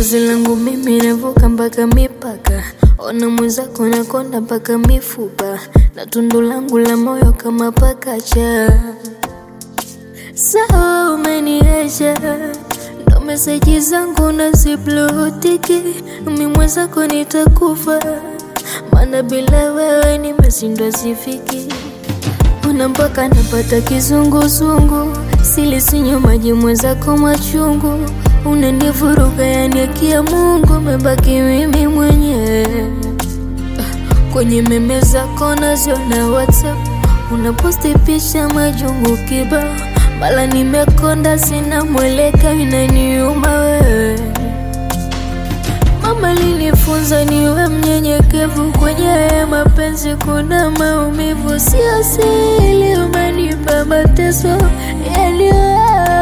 Penzi langu mimi navuka mpaka mipaka, ona mwenzako nakonda mpaka mifupa, na tundu langu la moyo kama pakacha. Sawa, umeniacha ndo meseji zangu naziblutiki, mi mwenzako nitakufa, maana bila wewe nimeshindwa sifiki una mpaka napata kizunguzungu, sili sinyo maji mwenzako machungu, unanivuruga yani akia Mungu, mebaki mimi mwenyewe kwenye meme zako naziona WhatsApp, unaposti picha majungu kibao, mala nimekonda, sina mweleka, inaniuma wewe Mama linifunza niwe mnyenyekevu kwenye mapenzi, kuna maumivu, sio siri, umenipa mateso yaliyo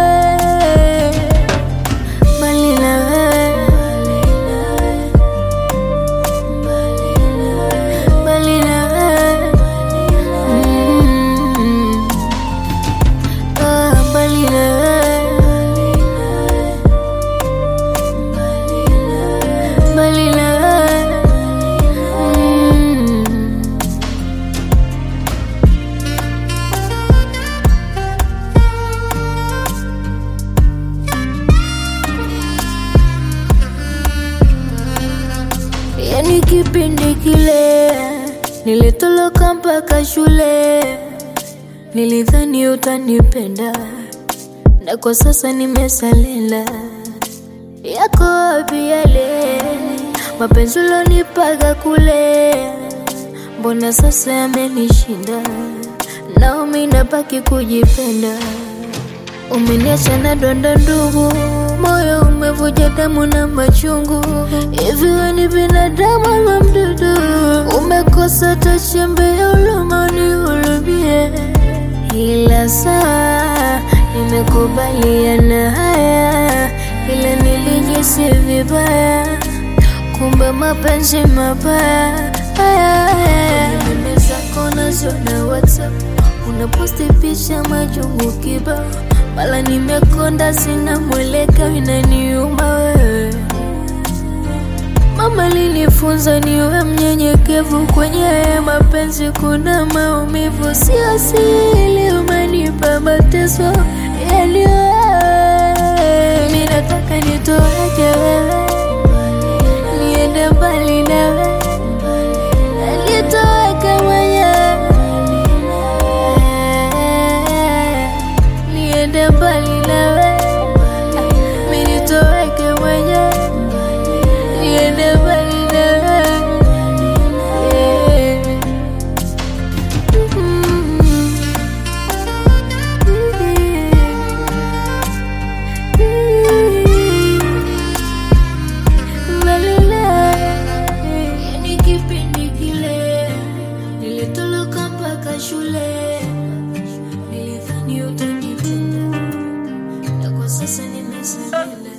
mbali na wewe, mbali na wewe, Mm. Ah, mbali na wewe, mbali na wewe, Mm. Yani kipindi kile nilitoloka mpaka shule, nilidhani utanipenda, na kwa sasa nimesalela. Yako wapi yale mapenzi ulonipaga kule? Mbona sasa yamenishinda, naumi nabaki kujipenda. Umeniacha na donda ndugu, moyo umevuja damu na machungu. Hivi wewe ni binadamu ama mdudu? Umekosa hata chembe ya huruma, unihurumie. Ila sawa, nimekubaliana haya, ila nilijisi vibaya, kumbe mapenzi mabaya haya haya. Meme zako naziona WhatsApp, unaposti picha majungu kibao, mala nimekonda, sina mweleka, inaniuma wewe Mama linifunza niwe mnyenyekevu kwenye mapenzi, kuna maumivu, sio siri, umenipa mateso yaliyo mi nataka nitoweke wewe, niende mbali nawe, nitoweke mwenyewe, niende mbali nawe, mi nitoweke mwenyewe niende mbali nawe. Yeah. Mm. Mbali nawe. Yani kipindi kile nilitoloka mpaka shule, nilidhani utanipenda, na kwa sasa nimesalia